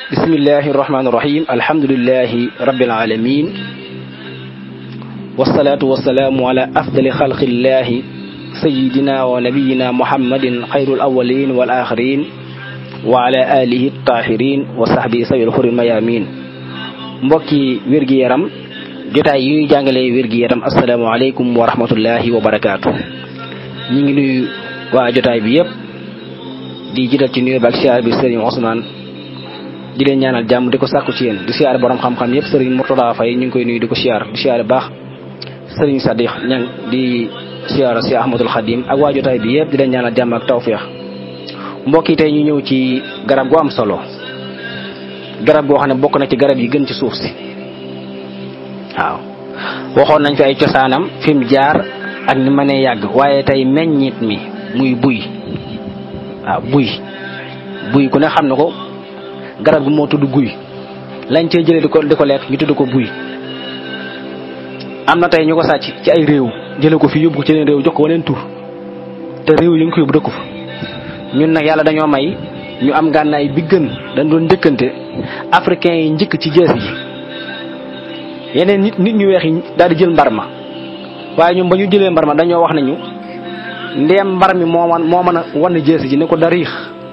bismillahi irrahmani irrahim alhamdulilahi rabbil alamin wasalaatu wasalaamu ala afdali xalqillahi sayidina wa nabiyina muhammadin xayrul awalin wal axirin wa ala alihi tahirin wa sahbi sawil xuril mayamin mbokki wér-gi-yaram jotaay yuy jàngalee wér-gi-yaram asalaamaaleykum wa rahmatullahi wa barakaatu ñu ngi nuyu waa jotaay bi yëpp di jiital ci nuyu ba ak siyaar bi sëriñ Ousmane di leen ñaanal jàmm di ko sàkku ci yéen di siyaar borom xam-xam yëpp sëriñ Mourtada Faye ñu ngi koy nuyu di ko siyaar di siyaar baax sëriñ Sadix ñang di siyaar si Ahmadul Xadim ak waa jotaay bi yëpp di leen ñaanal jàmm ak tawféex mbokk yi tey ñu ñëw ci garab gu am solo garab goo xam ne bokk na ci garab yi gën ci suuf si waaw waxoon nañ fi ay cosaanam fi mu jaar ak ni ma nee yàgg waaye tey meññit mi muy buy waaw buy buy ku ne xam na ko garab gi moo tudd guy lañ cee jëlee di ko di ko lekk ñu tudd ko buy am na tey ñu ko sàcc ci ay réew jële ko fi yóbbu ko ci leen réew jox ko waneen tur te réew yi ñu ko yóbbu dëkku fa ñun nag yàlla dañoo may ñu am gànnaay bi gën dañ doon njëkkante africain yi njëkk ci jees yi yeneen nit nit ñu weex yi daal di jël mbar ma waaye ñun ba ñu jëlee mbar ma dañoo wax nañu ndeem mbar mi moo man moo mën a wan jees ji ne ko dariix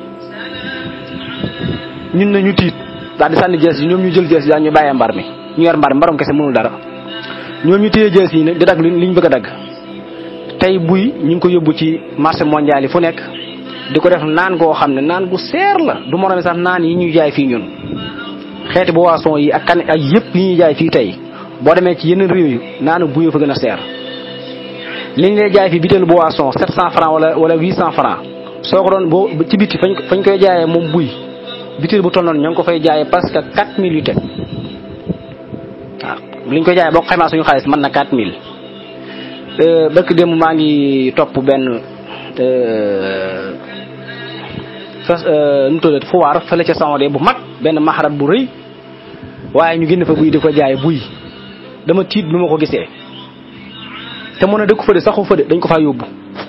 ñun na ñu tiit daal di sànni jees yi ñoom ñu jël jees yi daal ñu bàyyee mbar mi ñu yor mbar mi mbaram kese mënul dara ñoom ñu téye jees yi nag di dagg li ñu bëgg a dagg tey buy ñu ngi ko yóbbu ci marché mondial yi fu nekk di ko def naan goo xam ne naan gu seer la du moroom sax naan yi ñuy jaay fii ñun xeeti boisson yi ak kan ak yëpp yi ñuy jaay fii tey boo demee ci yeneen réew yi naanu buy fa gën a seer li ñu lay jaay fii bitéelu boisson 700 francs wala wala 800 francs soo ko doon boo ci biti fañ fañ koy jaayee moom buy bitéel bu toll noonu ñoo ngi ko fay jaayee parce que 4000 yu teg waaw li ñu koy jaayee boo ko xaymaa suñu xaalis mën na 4000 bëkk démb maa ngi topp benn fes nu mu tuddati foire fële ca Sawade bu mag benn maxarat bu rëy waaye ñu génn fa buy di ko jaay buy dama tiit bi ma ko gisee te mën a dëkku fëde saxu fëde dañ ko faa yóbbu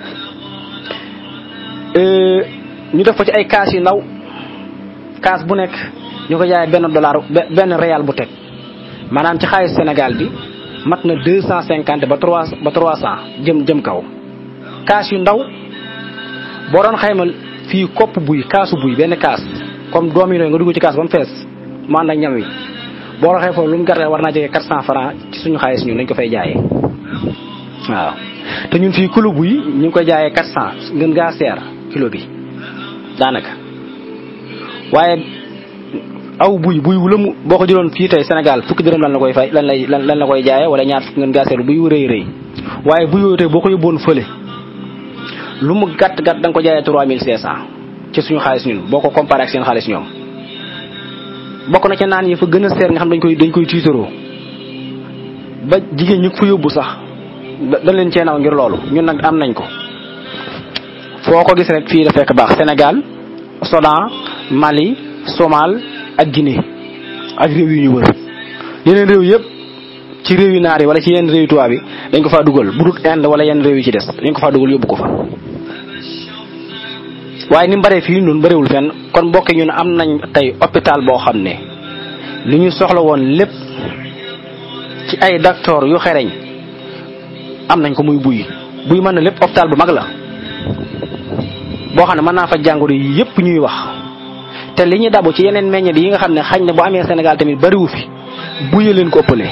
ñu def ko ci ay kaas yu ndaw kaas bu nekk ñu ko jaay benn dollar benn réal bu teg maanaam ci xaalis Sénégal bi mat na deux cent cinquante ba trois ba trois cent jëm jëm kaw kaas yu ndaw boo doon xaymal fii kopp buy kaasu buy benn kaas comme doom yi nga dugg ci kaas ba mu fees mu ànd ak ñam wi boo doon xay foofu lu mu gàttee war naa jege quatre cent francs ci suñu xaalis ñun dañ ko fay jaayee waaw te ñun fii kilo buy ñu ngi koy jaayee quatre cent ngën gaa seer kilo bi daanaka waaye aw buy buy wu la mu boo ko jëloon fii tey Sénégal fukki dërëm lan la koy fay lan lay lan la koy jaayee wala ñaar fukki ngën gaa seer buy wu rëy rëy waaye buy yooyu tey boo ko yóbboon fële lu mu gàtt gàtt da nga ko jaayee trois mille cinq cent ci suñu xaalis ñun boo ko comparé ak seen xaalis ñoom bokk na ca naan yi fa gën a seer nga xam dañ koy dañ koy tiitaroo ba jigéen ñu fa yóbbu sax dañ leen cee naw ngir loolu ñun nag am nañ ko foo ko gis rek fii la fekk baax Sénégal Soudan Mali Somal ak Guinée ak réew yu ñu wër yeneen réew yëpp ci réew yu naar yi wala ci yenn réew yu tubaab bi dañ ko faa dugal bu dul Inde wala yenn réew yi ci des dañ ko faa dugal yóbbu ko fa waaye ni mu bëree fii ñun bëriwul fenn kon mbokk ñu ne am nañ tey hôpital boo xam ne li ñu soxla woon lépp ci ay docteur yu xereñ am nañ ko muy buy buy mën na lépp hôpital bu mag la boo xam ne mën naa fa jàngoro yi yëpp ñuy wax te li ñu dabu ci yeneen meññeet yi nga xam ne xañ na bu amee Sénégal tamit bëriwu fi buye leen ko ëppale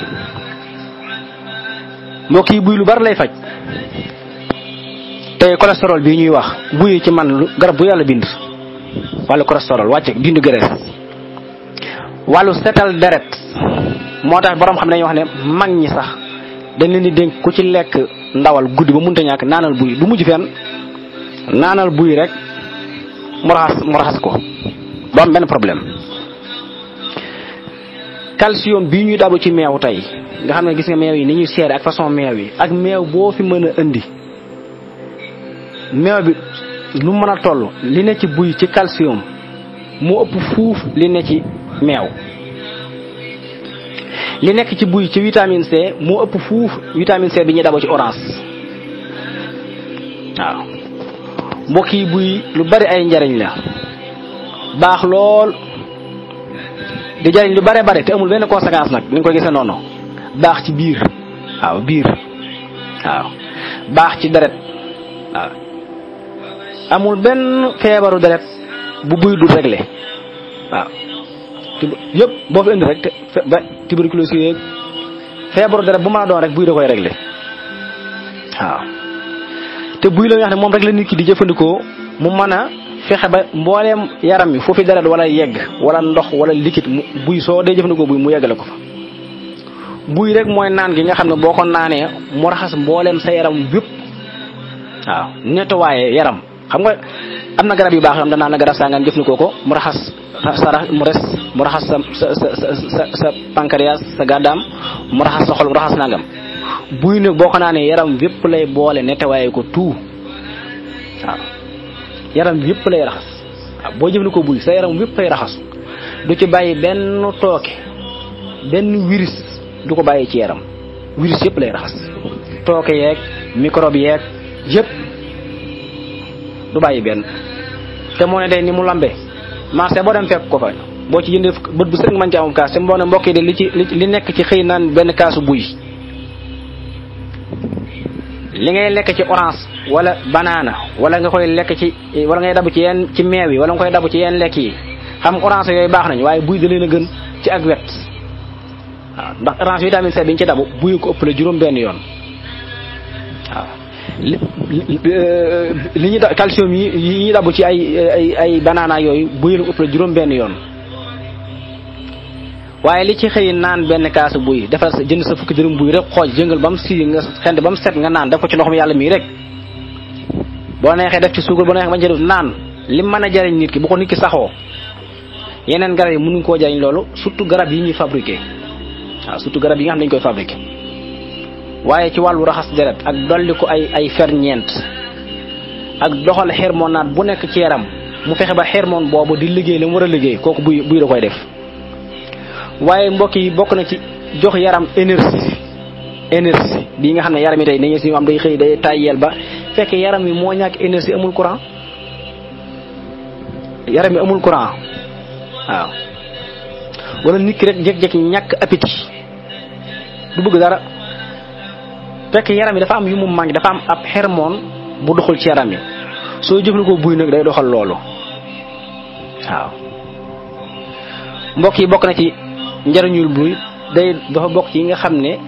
mbokk yi buy lu bari lay faj tey cholestérol bii ñuy wax buy ci man garab bu yàlla bind wàllu cholestérol wàcce dindi graisse wàllu setal deret moo tax borom xam ne dañuy wax ne mag ñi sax dañ leen di dénk ku ci lekk ndawal guddi ba munta ñàkk naanal buy du mujj fenn naanal buy rek mu raxas mu raxas ko du am benn problème calcium bii ñuy dabu ci meew tey nga xam ne gis nga meew yi ni ñuy seere ak façon meew yi ak meew boo fi mën a indi meew bi lu mën a toll li ne ci buy ci calcium moo ëpp fuuf li ne ci meew li nekk ci buy ci vitamine C moo ëpp fuuf vitamine C bi ñuy dabo ci orange waaw mbokk yi buy lu bari ay njariñ la baax lool di jariñ lu bare bare te amul benn conséquence nag ni nga koy gisee noonu baax ci biir waaw biir waaw baax ci deret waaw amul benn feebaru deret bu buy du réglé waaw yëpp boo fi indi rek te ba tuberculose yeeg feebaru deret bu mën a doon rek buy da koy réglé waaw te buy la nga xam ne moom rek la nit ki di jëfandikoo mu mën a fexe ba mbooleem yaram mi foofu deret wala yegg wala ndox wala liquide mu buy soo dee jëfandikoo buy mu yeggale ko fa buy rek mooy naan gi nga xam ne boo ko naanee mu raxas mbooleem sa yaram yëpp waaw nettoyé yaram xam nga am na garab yu baax yoo xam ne naan la garab saa nga jëfandikoo ko mu raxas sa mu res mu raxas sa sa sa sa sa pancréas sa gàddaam mu raxas sa xol mu raxas nangam buy nag boo ko naanee yaram yëpp lay boole nettoyé ko tout waaw yaram yëpp lay raxas waaw boo jëfandikoo buy sa yaram yëpp lay raxas du ci bàyyi benn tooke benn virus du ko bàyyi ci yaram virus yëpp lay raxas tooke yeeg microbe yeeg yëpp du bàyyi benn te moo ne day ni mu lambe marché boo dem fekk ko fa boo ci jëndee bët bu sëg mën ci amum kaas te mboo ne mbokk yi de li ci li nekk ci xëy naan benn kaasu buy li ngay lekk ci orange wala banana wala nga koy lekk ci wala ngay dabu ci yenn ci meew yi wala nga koy dabu ci yenn lekk yi xam orange yooyu baax nañ waaye buy da leen a gën ci ak wet waaw ndax orange vitamine C bi ñu ci dabu buy ko ëppale juróom benn yoon waaw li li ñu da calcium yi yi ñu dabu ci ay ay ay banana yooyu buy la ëppale juróom benn yoon waaye li ci xëy naan benn kaasu buy defal sa jënd sa fukki dërëm buy rek xooj jëngal ba mu si nga xend ba mu set nga naan def ko ci ndoxum yàlla mii rek boo neexee def ci suukar boo neexee bañ ci def naan li mën a jariñ nit ki bu ko nit ki saxoo yeneen garab yi mënuñ koo jariñ loolu surtout garab yi ñuy fabriqué waaw surtout garab yi nga xam dañ koy fabriqué waaye ci wàllu raxas deret ak dolli ko ay ay ferñeent ak doxal hormonate bu nekk ci yaram mu fexe ba hormone boobu di liggéey la mu war a liggéey kooku buy buy da koy def waaye mbokk yi bokk na ci jox yaram énergie énergie bii nga xam ne yaram yi tey dañuy si am day xëy day tayyeel ba fekk yaram yi moo ñàkk énergie amul courant yaram yi amul courant waaw wala nit ki rek jékki-jékki ñàkk appétit du bëgg dara fekk yaram yi dafa am yu mu manqué dafa am ab hormone bu doxul ci yaram yi soo jëfandikoo buy nag day doxal loolu waaw mbokk yi bokk na ci njariñul buy day dafa bokk ci yi nga xam ne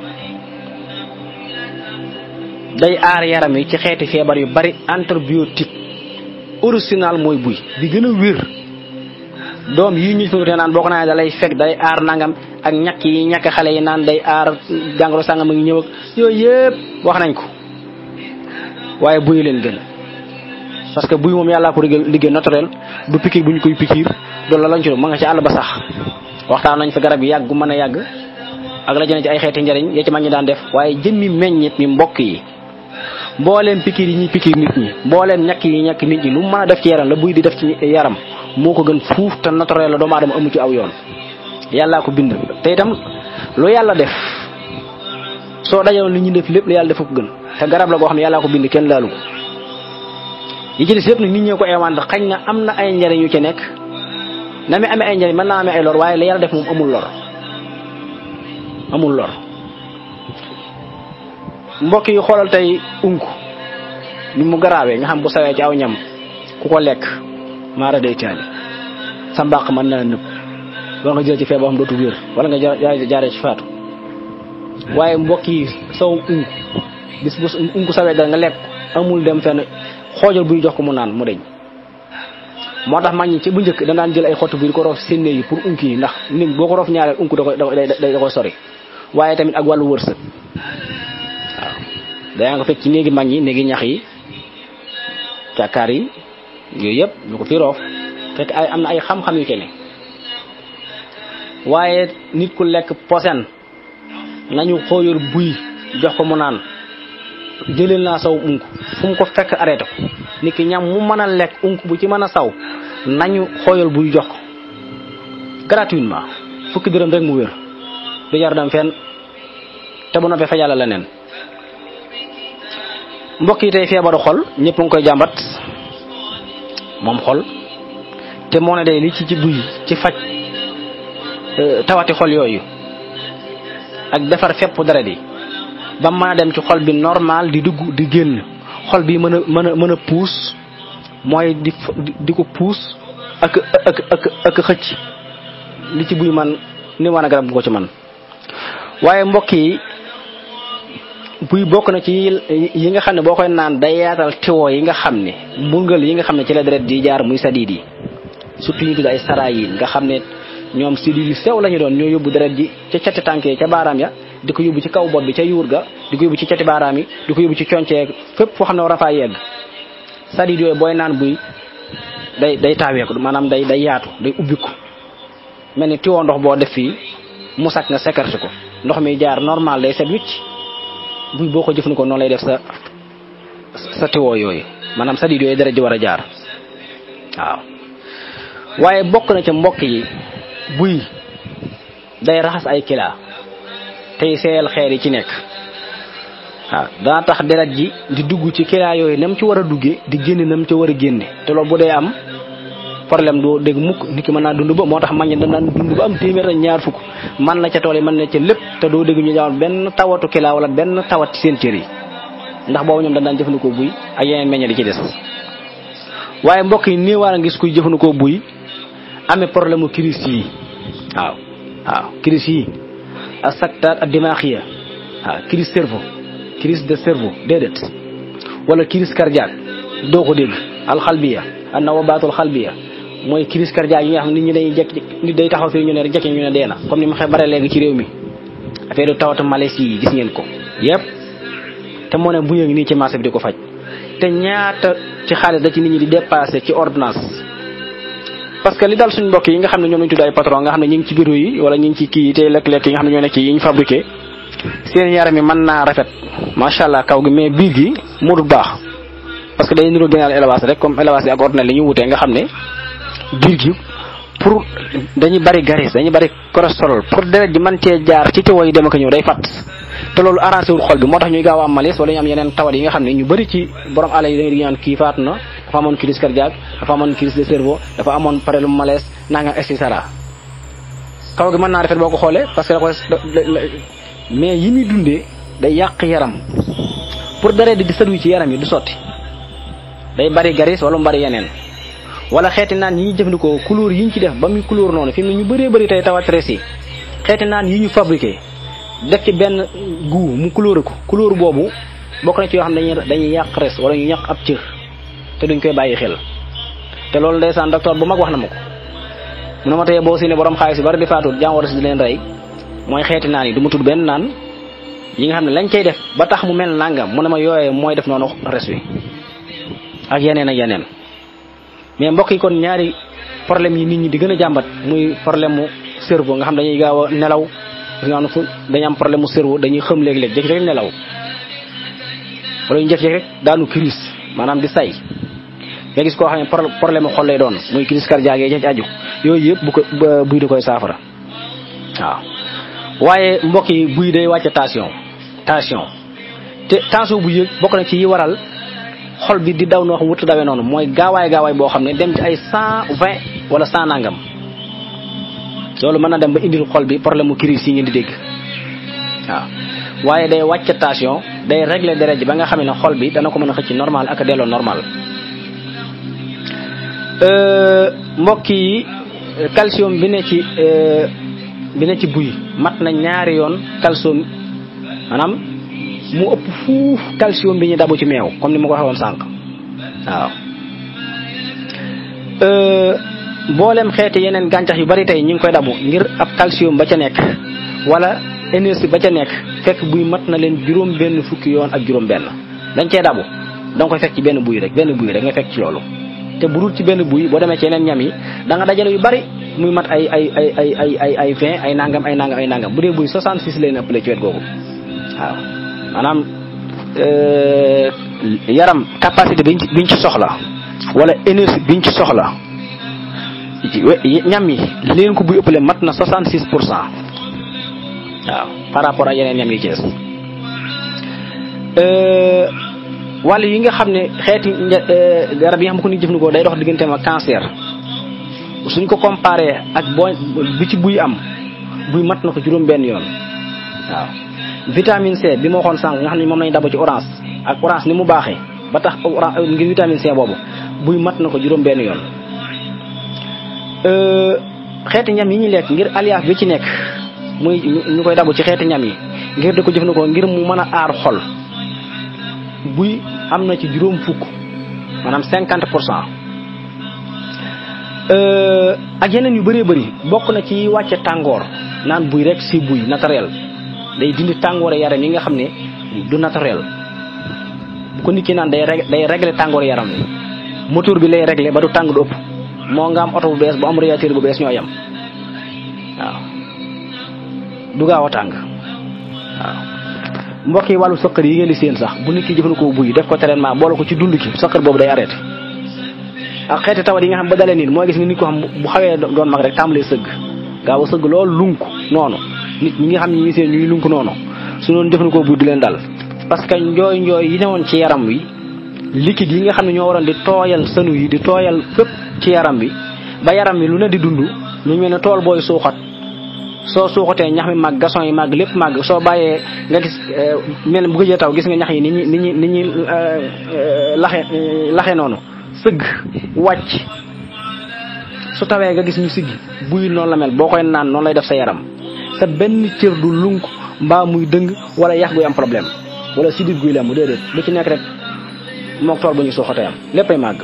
day aar yaram yi ci xeeti feebar yu bari antibiotique original mooy buy bi gën a wér doom yi ñu fi naan boo ko naan da lay fekk day aar nangam ak ñàkk yi ñàkk xale yi naan day aar jàngoro sàngam a ngi ñëw ak yooyu yëpp wax nañ ko waaye buy leen gën parce que buy moom yàllaa ko liggéey naturel du pikiir bu ñu koy pikiir doolu la lañ ci ma nga ci àll ba sax waxtaan nañ fa garab yi yàgg gu mën a yàgg ak la jëne ci ay xeeti njariñ ya ci mag ñi daan def waaye jëmmi meññit mi mbokk yi mbooleem pikiir yi ñuy pikiir nit ñi mbooleem ñàkk yi ñàkk nit ñi lu mën a def ci yaram la buy di def ci yaram moo ko gën fuuf te naturel la doomu aadama amu ci aw yoon yàllaa ko bind te itam lu yàlla def soo dajoon li ñu def lépp la yàlla def ko gën te garab la goo xam ne yàllaa ko bind kenn laalu ko yi ci des yëpp nag nit ñee ko eewaan xañ na am na ay njariñ yu ci nekk na mi amee ay njariñ mën naa amee ay lor waaye la yàlla def moom amul lor amul lor mbokk yi xoolal tey unk ni mu garaawee nga xam bu sawee ci aw ñam ku ko lekk maara day taali sa mbàq mën naa nëb wala nga jël ci feebar xam dootu wér wala nga jaaree ci faatu waaye mbokk yi saw unk bis bu unk sawee dara nga lekk amul dem fenn xoojal buy jox ko mu naan mu deñ moo tax mag ñi ci bu njëkk da daan jël ay xottu bi di ko roof sénne yi pour unk yi ndax nit boo ko roof ñaareel unk da koy da koy sori waaye tamit ak wàllu wërsëg waaw dayaa nga fekk ci néegi mag ñi néegi ñax yi càkkaar yi yooyu yëpp ñu ko fi roof fekk ay am na ay xam-xam yu kene waaye nit ku lekk posen nañu xooyal buy jox ko mu naan jëleel naa saw unk fu mu ko fekk arrêté ko nit ki ñam mu mën a lekk unk bu ci mën a saw nañu xooyal buy jox ko gratuitement fukki dërëm rek mu wér du jar dem fenn te bu noppee fa yàlla la neen mbokk yi tey feebaru xol ñëpp nga koy jàmbat moom xol te moo ne day li ci ci buy ci faj tawati xol yooyu ak defar fepp dara di ba mën a dem ci xol bi normal di dugg di génn xol bi mën a mën a mën a puus mooy di di ko puus ak ak ak ak xëcc li ci buy man ni wan a garab bu ko ci man waaye mbokk yi buy bokk na ci yi nga xam ne boo koy naan day yaatal tiwo yi nga xam ne mbungal yi nga xam ne ci la deret di jaar muy sadiid yi surtout ñu tudd ay sarayin nga xam ne ñoom sidid yu sew la ñu doon ñoo yóbbu deret ji ca cati tànk yi ca baaraam ya di ko yóbbu ci kaw bopp bi ca yuur ga di ko yóbbu ci cati baaraam yi di ko yóbbu ci conceeg fépp foo xam ne war a faa yegg sadiid yooyu booy naan buy day day taaweeku maanaam day day yaatu day ubbiku mel ni tiwo ndox boo def fii mu sakk nga sécurité ko ndox mi jaar normal day set wicc buy boo ko jëfandikoo noonu lay def sa sa tiwo yooyu maanaam sadiid yooyu deret ji war a jaar waaw waaye bokk na ca mbokk yi buy day raxas ay kilaa tey seeyal xeer yi ci nekk waaw dana tax deret ji di dugg ci kilaa yooyu nam ci war a duggee di génne nam ci war a génne te loolu bu dee am problème doo dégg mukk nit ki mën naa dund ba moo tax mag ñi daan dund ba am téeméer ak ñaar fukk man na ca tool yi mën na ca lépp te doo dégg ñu jamono benn tawatu kilaa wala benn tawat ci seen cër yi ndax boobu ñoom dañ daan jëfandikoo buy ak yeneen meññe di ci des waaye mbokk yi nii war a gis kuy jëfandikoo buy amee problème mu crise yi waaw waaw crise yi ak secteur ak dimaaxiya waaw crise cerveau crise de cerveau déedéet wala crise cardiaque doo ko dégg alxalbiya an nawabaatul xalbiya mooy crise cardiaque yi nga xam ne nit ñi dañuy jekk nit day taxaw fii ñu ne rek jekki ñu ne dee na comme ni ma xee bare léegi ci réew mi affaire du tawatu malaise yi gis ngeen ko yépp te moo ne bu yëngi nii ci marché bi di ko faj te ñaata ci xaalis da ci nit ñi di dépassé ci ordonnance parce que li dal suñ mbokk yi nga xam ne ñoom lañu tudd ay patron nga xam ne ñu ngi ci bureau yi wala ñu ngi ci kii yi tey lekk-lekk yi nga xam ne ñoo nekk ci yi ñu fabriqué seen yaram yi mën naa rafet macha allah kaw gi mais biir gi moo dul baax parce que day niroo gënaal élevage rek comme élevage bi ak ordinaire li ñu wutee nga xam ne biir gi pour dañuy bari garis dañuy bari cholestérol pour deret ji mën cee jaar ci tiwo yi dem ak ñëw day fàtt te loolu arrangé wul xol bi moo tax ñuy gaaw a am malaise wala ñu am yeneen tawat yi nga xam ne ñu bëri ci borom àll yi dañuy ñaan kii faatu na dafa amoon crise cardiaque dafa amoon crise de cerveau dafa amoon problème malaise nangam et cetera kaw gi mën naa rafet boo ko xoolee parce que da koy mais yi muy dundee day yàq yaram pour deret di sëddu ci yaram yi du sotti day bari garis wala mu bari yeneen wala xeeti naan yi ñuy jëfandikoo couleur yi ñu ci def ba muy couleur noonu fi mu ne ñu bëree bëri tey tawat res yi xeeti naan yi ñu fabriqué def ci benn goût mu couleur ko couleur boobu bokk na ci yoo xam ne dañuy dañuy yàq res wala ñu yàq ab cër te duñ koy bàyyi xel te loolu ndeysaan docteur bu mag wax na ma ko mu ne ma tey boo si ne borom xaalis yi bari di faatu jàngoro si di leen rey mooy xeeti naan yi du ma tudd benn naan yi nga xam ne lañ cay def ba tax mu mel nangam mu ne ma yooyee mooy def noonu res wi ak yeneen ak yeneen mais mbokk yi kon ñaari problème yi nit ñi di gën a jàmbat muy problème mu cerveau nga xam dañuy gaaw a nelaw nga xam ne fu dañu am problème mu cerveau dañuy xëm léeg-léeg jékki rek nelaw wala ñu jékki rek daanu crise maanaam di say nga gis koo xam ne problème xol lay doon muy crise cardiaque yi ci aju yooyu yëpp bu ko buy da koy saafara waaw waaye mbokk yi buy day wàcce tension tension te tension bu yëg bokk na ci yi waral xol bi di daw noo xam wutu dawee noonu mooy gaawaay gaawaay boo xam ne dem ci ay cent vingt wala cent nangam loolu mën na dem ba indil xol bi problème mu crise yi ngeen di dégg waaw waaye day wàcc tension day régler deret ji ba nga xam ne xol bi dana ko mën a xëcc normal ak delloo normal mbokk yi calcium bi ne ci bi ne ci buy mat na ñaari yoon calcium maanaam mu ëpp fuuf calcium bi ñu dabu ci meew comme ni ma ko waxee woon sànq waaw mboolem xeeti yeneen gàncax yu bari tey ñu ngi koy dabu ngir ab calcium ba ca nekk wala énergie ba ca nekk fekk buy mat na leen juróom benn fukki yoon ak juróom benn dañ cee dabu danga koy fekk ci benn buy rek benn buy rek nga fekk ci loolu te bu dul ci benn buy boo demee ci yeneen ñam yi da nga dajale yu bari muy mat ay ay ay ay ay ay ay vingt ay nangam ay nangam ay nangam bu dee buy 66 lay ëppale ci wet googu waaw maanaam yaram capacité biñ ci biñ ci soxla wala énergie biñ ci soxla ñam yi leen ko buy ëppale mat na 66 pour cent waaw par rapport ak yeneen ñam yi ci des wàll yi nga xam ne xeeti garab yi nga xam ko ni jëfandikoo day dox digganteem ak cancer suñ ko comparé ak boo bi ci buy am buy mat na ko juróom benn yoon waaw vitamine C bi ma waxoon sànq nga xam ne moom lañu dabo ci orange ak orange ni mu baaxee ba tax orange ngir vitamine C boobu buy mat na ko juróom benn yoon xeeti ñam yi ñuy lekk ngir alliage bi ci nekk muy ñu koy dabu ci xeeti ñam yi ngir di ko jëfandikoo ngir mu mën a aar xol buy am na ci juróom fukk maanaam cinquante pour cent ak yeneen yu bëree bëri bokk na ci wàcce tàngoor naan buy rek si buy naturel day dindi tàngoor yaram yi nga xam ne du naturel bu ko nit ki naan day day régler tàngoor yaram wi moteur bi lay régler ba du tàng du ëpp moo nga am oto bu bees bu am radiateur bu bees ñoo yem waaw du gaaw a tàng waaw mbokk yi wàllu sëqër yi ngeen di seen sax bu nit ki jëfandikoo buy def ko traitement boole ko ci dund ki sëqër boobu day arrêté ak xeeti tawat yi nga xam ba dalee nit mooy gis nga nit ko xam bu xawee doon mag rek tàmbalee sëgg gaaw a sëgg loolu lunk noonu nit ñi nga xam ne ñi seen ñuy lunk noonu su doon jëfandikoo buy du leen dal parce que njooy njooy yi newoon ci yaram wi liquide yi nga xam ne ñoo waroon di tooyal sënu yi di tooyal fépp ci yaram bi ba yaram bi lu ne di dund lu mel ne tool booy suuxat soo suuxatee ñax mi màgg gason yi màgg lépp màgg soo bàyyee nga gis mel bu gëjee taw gis nga ñax yi ni ñi ni ñi ni ñi laxe laxe noonu sëgg wàcc su tawee nga gis ñu siggi buy noonu la mel boo koy naan noonu lay def sa yaram sa benn cër du lunk mbaa muy dëng wala yax guy am problème wala sidit guy lem bu déedéet lu ci nekk rek mook tool bu ñu suuxatee am léppay màgg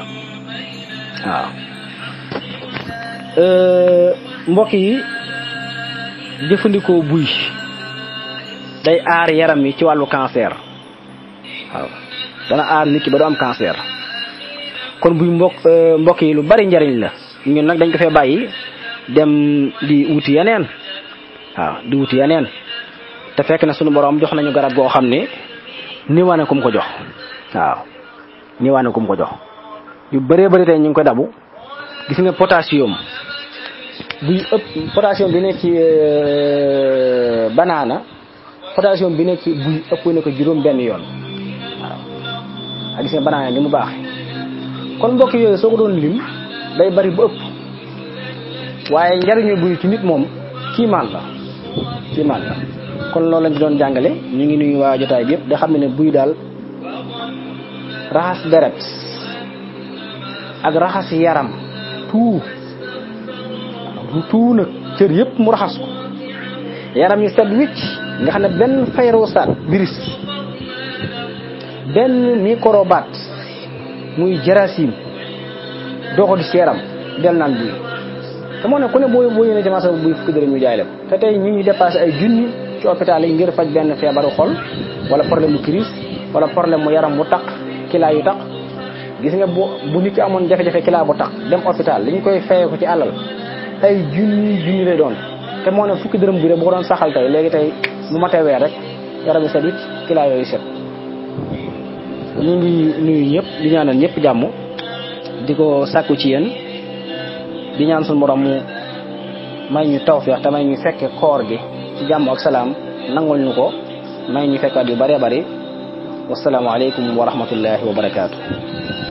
waaw mbokk yi jëfandikoo buy day aar yaram yi ci wàllu cancer waaw dana aar nit ki ba du am cancer kon buy mbokk mbokk yi lu bari njariñ la ñun nag dañ ko fee bàyyi dem di wuti yeneen waaw di wuti yeneen te fekk na sunu borom jox nañu garab goo xam ne niwaane kum ko jox waaw niwaane kum ko jox yu bëree bëri tey ñu ngi koy dabu gis nga potassium buy ëpp potassium bi nekk ci banaana potassium bi nekk ci buy ëpp na ko juróom benn yoon waaw ak gis nga banaana ni mu baax kon mbokk yooyu soo ko doon lim day bari bu ëpp waaye njariñu buy ci nit moom kiimaan la kiimaan la kon loolu lañ ci doon jàngale ñu ngi nuyu waa jotaay bi yëpp da xam ne ne buy daal raxas deret ak raxas yaram tout tout nag cër yëpp mu raxas ko yaram yi set wicc nga xam ne benn fayrosat virus benn microbat muy jarasim doo ko gis ci yaram del naan buy te moo ne ku ne boo boo yéene ci marché buy fukki dërëm ñu jaay la te tey ñu ngi dépassé ay junni ci hôpital yi ngir faj benn feebaru xol wala problème mu crise wala problème mu yaram bu taq kilaa yu taq gis nga bu bu nit ki amoon jafe-jafe kilaa bu taq dem hôpital li ñu koy fayee ko ci alal ay junni junni lay doon te moo ne fukki dërëm bi rek bu ko doon saxal tey léegi tey bu matee weer rek yaram yi set it kilaa yooyu set ñu ngi nuyu ñëpp di ñaanal ñëpp jàmm di ko sàkku ci yéen di ñaan suñu borom mu may ñu tawfeex te may ñu fekke koor gi ci jàmm ak salaam nangul ñu ko may ñu fekkaat yu bëree bëri wasalaamualeykum wa rahmatullahi wa barakaatu.